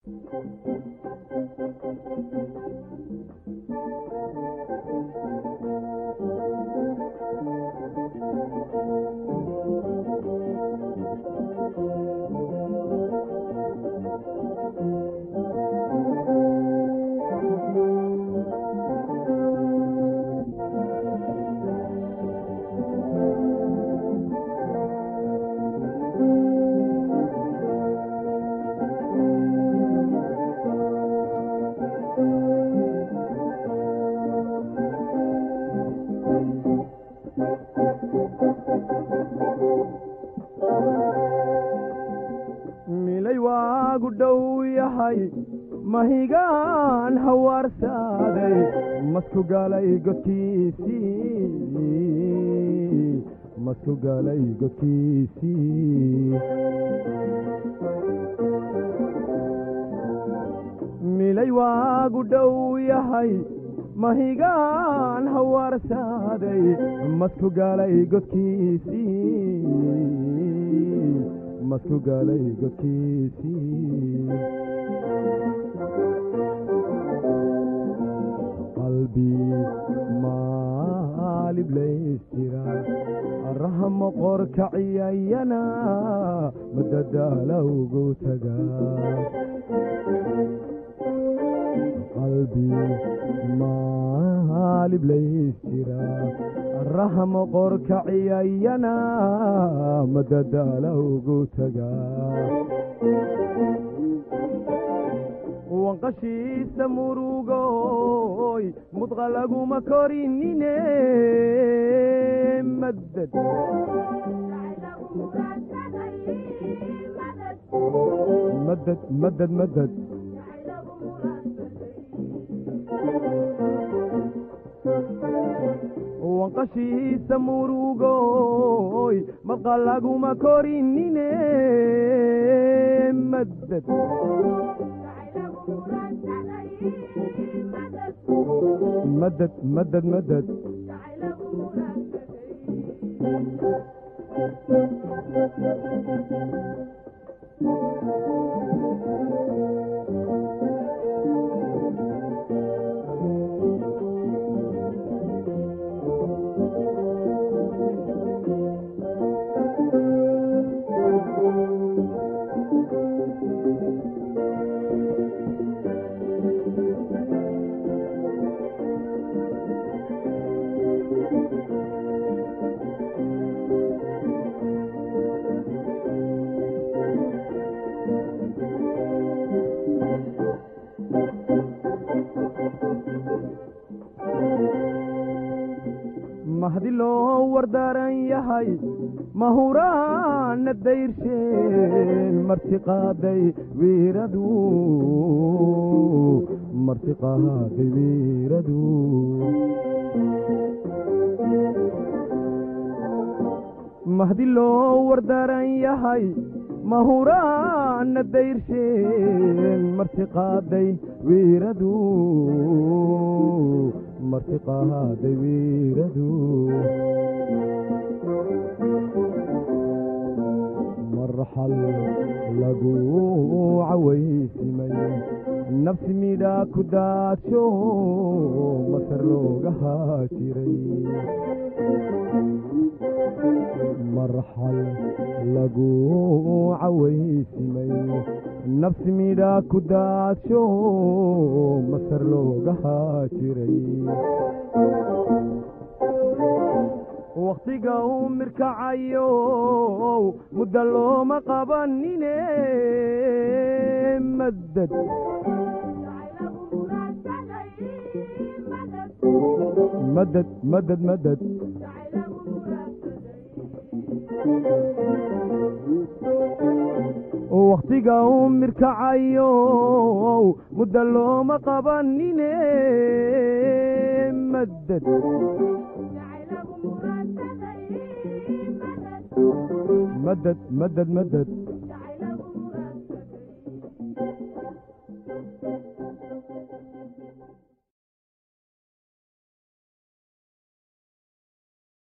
milay waagu dhow yahay mahigaan hawaarsaaday masku galay godkiisii masku galay godkiisii milay waagu dhow yahay mahigaan hawaarsaaday masku galay godkiisii masku galay godkiisii qalbi maaliblaystira rahmo qorkaciyayana madadaala ugu taga qalbi maaliblaystira rahmo qorkaciyayana madadaala ugu taga wanqashiisa murugoy mudqa laguma korinine madad madad madad madad wanqashiisa murugoy madqa laguma korinine madad madad madad madad mahdi loo wardaaran yahay mahuraana dayrseen martiqaaday wiiradu martiqaaday wiiradu mahdi loo wardaaran yahay mahuraana dayrseen martiqaaday wiiradu martiqaaday wiiradu marxal lagu cawaysimay nafsi midhaa ku daadsho masar looga haajiray marxal lagu cawaysimay nafsi midhaa ku daadsho masar looga haajiray wakhtiga uu mirkacayo muddo looma qabanine madad madad madad madad wakhtiga uu mirkacayo muddo looma qabanine madad madad madad madad